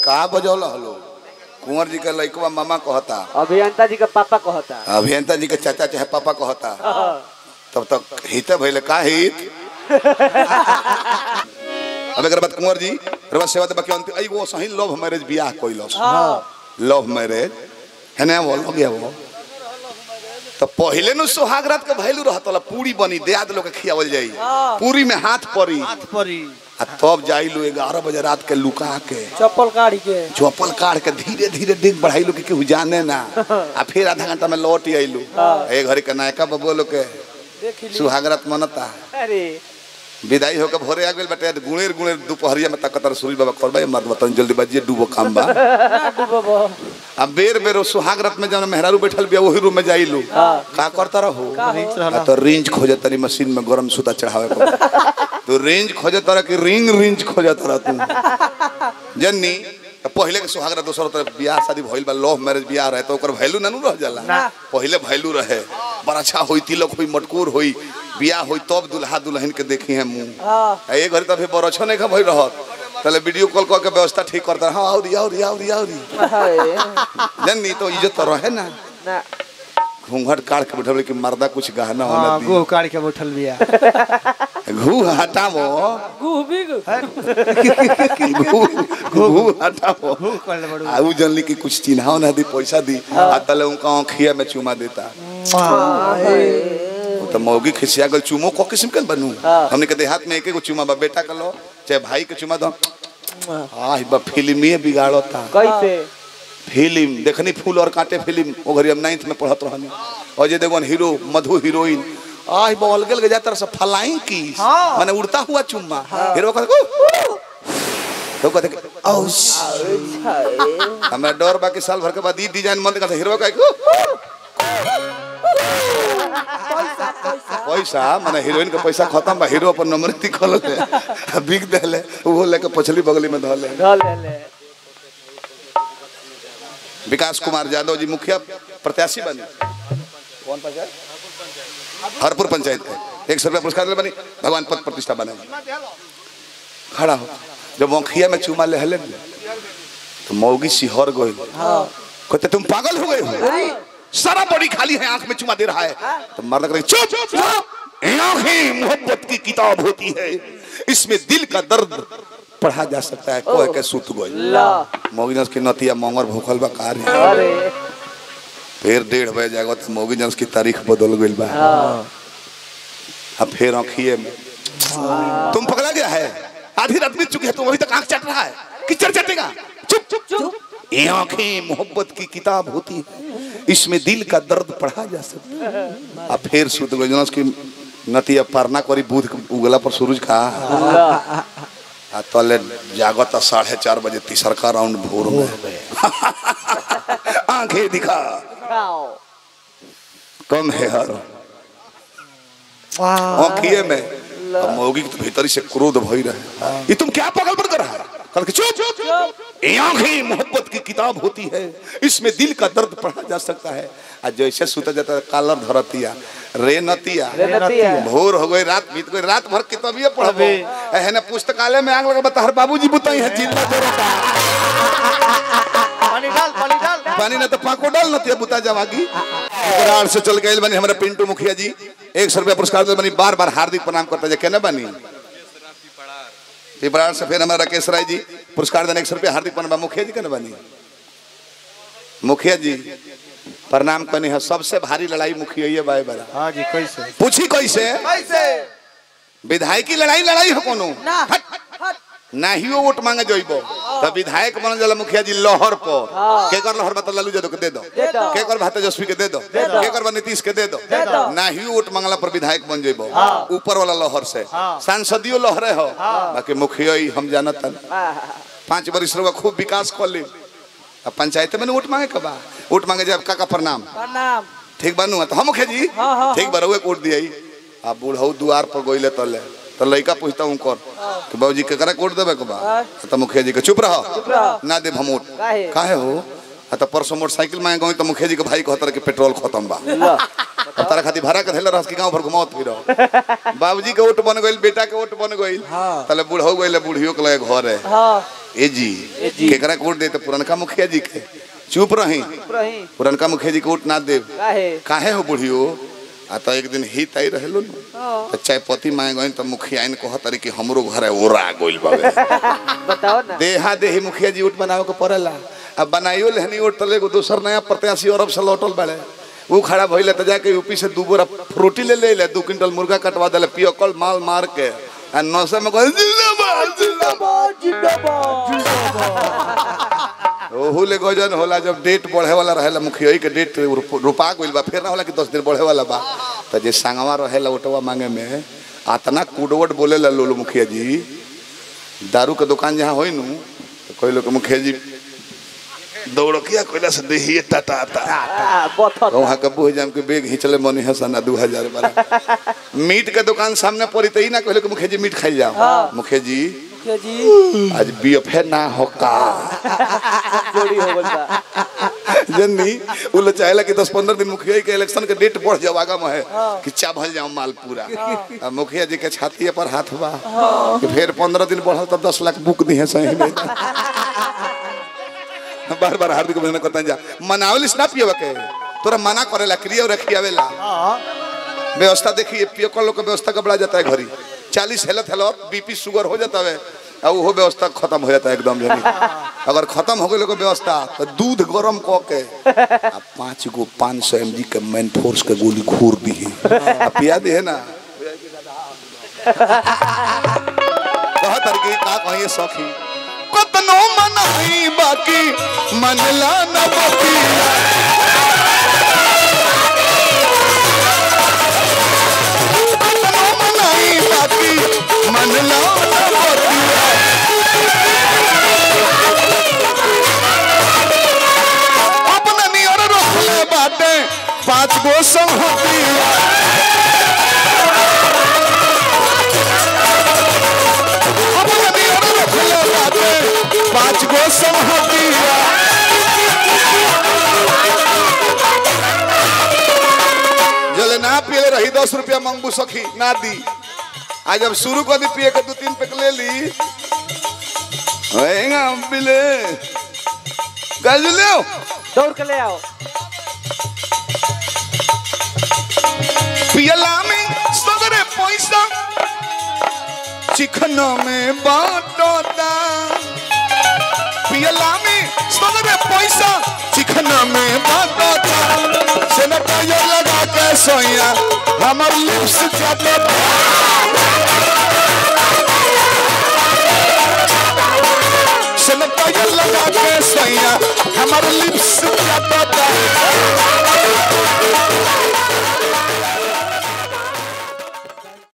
का बजौल हलो कुंवर जी के लइकवा मामा कहता अभियंता जी का पापा कहता अभियंता जी के चाचा चाहे पापा कहता तब तक हिते भइले का हित अब एकर बाद कुंवर जी रवा सेवा दे बाकी अंतिम आई वो सही लव मैरिज बियाह कइलस लव मैरिज है ना वो लग गया वो तो पहले नु सुहाग रात के भैलू रहत ला पूरी बनी देआद लोग के खियावल जाई पूरी में हाथ पड़ी हाथ परी आ तब जाइलू ग्यारह बजे रात के लुका के चप्पल काढ़ी के चौपल काट के धीरे धीरे डिग बढ़ाइलू कि केहू जाने ना आ फिर आधा घंटा में लौट आइलू ए घड़ी के नायका बबुआ लोग के देख ली सुहागरात मनता अरे विदाई होकर भोरे आ गेल बटे गुणेर गुणेर दोपहरिया में तकतर सूरज बाबा करबे मर्द बतन जल्दी बजिए डूबो काम बा डूबो अब बेर बेर सुहाग रात में जब मेहरारू बैठल बिया वही रूम में जाइलू का करता रहो आ तो रेंज खोजे तनी मशीन में गरम सूता चढ़ावे को तो रेंज खोजे तरह की रिंग रेंज खोजे तरह तू जन्नी तो पहले के सुहाग रात दोसर तरफ बियाह शादी भइल बा लव मैरिज बियाह रहे तो ओकर वैल्यू ना नु रह जाला पहले वैल्यू रहे बड़ा अच्छा होई तिलक होई मटकूर होई बियाह होई तब दुल्हा दुल्हन के देखी है मुंह आ ये घड़ी तो अभी बरछो नहीं खा भइल रहत तले वीडियो कॉल कऽ के व्यवस्था ठीक करता हाँ औरी औरी औरी औरी जन्नी तो इज्जत तो रहे ना ना घूंघट काट के बैठल कि मर्दा कुछ गहना होना हाँ दी गोह काट के बैठल बिया घू हटावो गुह बिग घू घू हटावो गोह कर ले बड़ू आ उ जनली कि कुछ चिन्हाओ ना दी पैसा दी आ तले उनका आँखिया में चुमा देता वो तो मौगी खिसिया गल चुमो को किस्म के बनू हमने के देहात में एक एगो चुमा बा बेटा का लो चाहे भाई के चुमा दो आह बा फिल्मी बिगाड़ता कैसे फिल्म देखनी फूल और कांटे फिल्म वो घरी हम नाइन्थ में पढ़त रहनी अजय देवगन हीरो मधु हीरोइन आह बॉल गेल के जातर सब फलाइन की माने उड़ता हुआ चुम्मा हीरो कहते "ऊ!" तो कहते कि, "औश।" हमरा डर बा कि साल भर के बाद ई डिजाइन मन कहते हीरो कहे "ऊ!" पैसा माने हीरोइन के पैसा खत्म बा हीरो अपन नंबर लिखल ले आ बिक देले वो लेके पछली बगली में धले ढल ले विकास कुमार यादव जी मुखिया प्रत्याशी बने कौन पंचायत हरपुर पंचायत के एक सौ रुपया पुरस्कार ले बनी भगवान पद प्रतिष्ठा बने खड़ा हो जब मुखिया में चूमा ले हले तो मौगी सिहर गई कहते तुम पागल हो गए हो सारा बॉडी खाली है आंख में चुमा दे रहा है तो मर्द करे चुप चुप ये आंखें मोहब्बत की किताब होती है इसमें दिल का दर्द पढ़ा जा सकता है कोई के सुत गई ला मोगिनस की नतिया मोंगर भूखल बा कार्य अरे फिर डेढ़ बजे जागो तो मोगिनस की तारीख बदल गई बा अब फिर आँखिए में तुम पकड़ा गया है आधी रात बीत चुकी है तुम अभी तक आंख चट रहा है किचड़ चटेगा चुप चुप चुप ये आंखें मोहब्बत की किताब होती है इसमें दिल का दर्द पढ़ा जा सकता है अब फिर सुत गई जनस की नतिया परना करी बूध के उगला पर सूरज का आ तले जागत साढ़े चार बजे तीसरका राउंड भोर में आंखें दिखा खाओ कम है हर आंखिए में अब मौगी के तो भीतरी से क्रोध भई रहे ये तुम क्या पागलपन कर रहा है कल के चुप चुप ये आंखें मोहब्बत की किताब होती है इसमें दिल का दर्द पढ़ा जा सकता है आज जैसे सुता जाता है कालर धरतिया रे नतिया रे नतिया। भोर हो गई रात बीत गई रात भर किताबिया पढ़बो है ना पुस्तकालय में आग लगा बता हर बाबूजी बुताई है जिल्ला जोरता पानी डाल पानी डाल पानी ना तो पाको डाल नतिया बुता जावागी करार से चल गए बनी हमारे पिंटू मुखिया जी एक सौ रुपया पुरस्कार दे बनी बार बार हार्दिक प्रणाम करता जाए केना बनी पिपरार से फिर हमारा राकेश राय जी पुरस्कार देने एक सौ रुपया हार्दिक प्रणाम मुखिया जी केना बनी मुखिया जी प्रणाम करनी है सबसे भारी लड़ाई मुखिया ये बाय बड़ा हाँ जी कैसे पूछी कैसे कैसे विधायकी लड़ाई लड़ाई हो कोनो ना नाहियो वोट मांगे जइबो त विधायक बनल जाला मुखिया जी लहर पर के कर लहर बता लालू यादव के दे दो दे दो। के कर भात तेजस्वी के दे दो दो। के कर नीतीश के दे दो दे दो। नाहियो वोट मांगला पर विधायक बन जइबो ऊपर वाला लहर से सांसदियो लहरे हो बाकी मुखिया ही हम जानत हन पांच बरिस रहुआ खूब विकास कर ली अब पंचायत में न वोट मांगे कबा वोट मांगे जाए काका प्रणाम प्रणाम ठीक बनू तो हम मुखिया जी हाँ, हाँ, ठीक बा रहुए वोट दिया आ बूढ़ऊ दुआर पर गइले तले तो लड़का पूछता हूँ कर कि बाबूजी केकरा वोट देबे के बा हाँ। तो मुखिया जी के चुप रहो रहो। ना दे हम वोट काहे? काहे हो आ तो परसों मोटरसाइकिल मांगे गई तो मुखिया जी के भाई कहतर कि पेट्रोल खत्म बा ला अब तारा खातिर भाड़ा के धैले रहस कि गांव भर घुमावत फिरो बाबूजी के ओट बन गइल बेटा के ओट बन गइल हाँ। तले बूढ़ो गइल बूढ़ियो के लगे घर है हाँ ए जी ए जी। केकरा के वोट दे तो पुरनका मुखिया जी के चुप रही रही पुरनका मुखिया जी के वोट ना देव काहे काहे हो बुढ़ियो आ तो एक दिन हित आई रहेलो न हाँ तो चाय पति मांगे गई तो मुखिया इन कहत रही कि हमरो घर है ओरा गइल बावे बताओ ना देहा देही मुखिया जी वोट बनावे के पड़ेला अब बनाइयो लेहनी वोट तले एगो दोसर नया प्रत्याशी अरब से लौटल बाड़े वो खड़ा भइले तो जाके यूपी से दू बोरा फ्रूटी ले ले ले दू क्विंटल मुर्गा कटवा देले पियकल माल मार के आ नौसे में कहल जिंदाबाद जिंदाबाद ओहू ले गजन होला जब डेट बढ़े वाला रहेला मुखिया के डेट रुप- रुपा गइल बा फिर ना होला कि दस दिन बढ़े वाला बा तो जे संगवा रहेला ओटवा मांगे में आतना कुडवट बोलेला लोलो मुखिया जी दारू के दुकान जहाँ होई नु तो कोई लोग मुखिया जी दौड़किया कोयला से देहिए टाटा आता आ, बथत वहाँ के बुझ जाम के बेग हिंचले मनी है सना दू हजार वाला मीट के दुकान सामने पड़ी तो ही ना कहले कि मुखिया जी मीट खाई जाओ मुखिया जी मुखिया जी आज बीएफए ना हो का जोड़ी हो गइल बा जन्नी उ लोग चाहेला कि 10 15 दिन मुखिया के इलेक्शन के डेट बढ़ जाओ आगा में है कि चाभल जाओ माल पूरा अब मुखिया जी के छाती पर हाथ बा कि फिर 15 दिन बढ़ल तब 10 लाख बुक दी है सही में बार बार हार्दिक अभिनंदन करता जा मनावलिस ना पियवा के तोरा मना करेला क्रिया और रखियावेला व्यवस्था देखिए पियो कर लोग के व्यवस्था का बढ़ा जाता है घरी चालीस हेलत हेलत बीपी शुगर हो जाता है और वो व्यवस्था खत्म हो जाता है एकदम जनी अगर खत्म हो गई लोग व्यवस्था तो दूध गरम क के आ पाँच गो पाँच सौ एम जी के मैन फोर्स के गोली घूर दी आ पिया दी है ना कहा तरकी का कहिए सखी कतनो मनाई बाकी मनला न बतिया कतनो मनाई बाकी मनला न बतिया अपने नियर रखले बाटे पाँच गो संहतिया अपने नियर रखले बाटे पाँच गो संहतिया जले ना पिए रही दस रुपया मंगबू सखी ना दी आज जब शुरू कर दी पिए के दो तीन पैक ले ली होएगा बिले गज ले दौड़ के ले आओ पियला में सगरे पैसा चिकन में बाटोता पियला में सगरे पैसा चिकन में बाटोता सैनिटाइजर लगा के सोया हमर लिप्स चाटोता सैनिटाइजर लगा के सोया हमर लिप्स चाटोता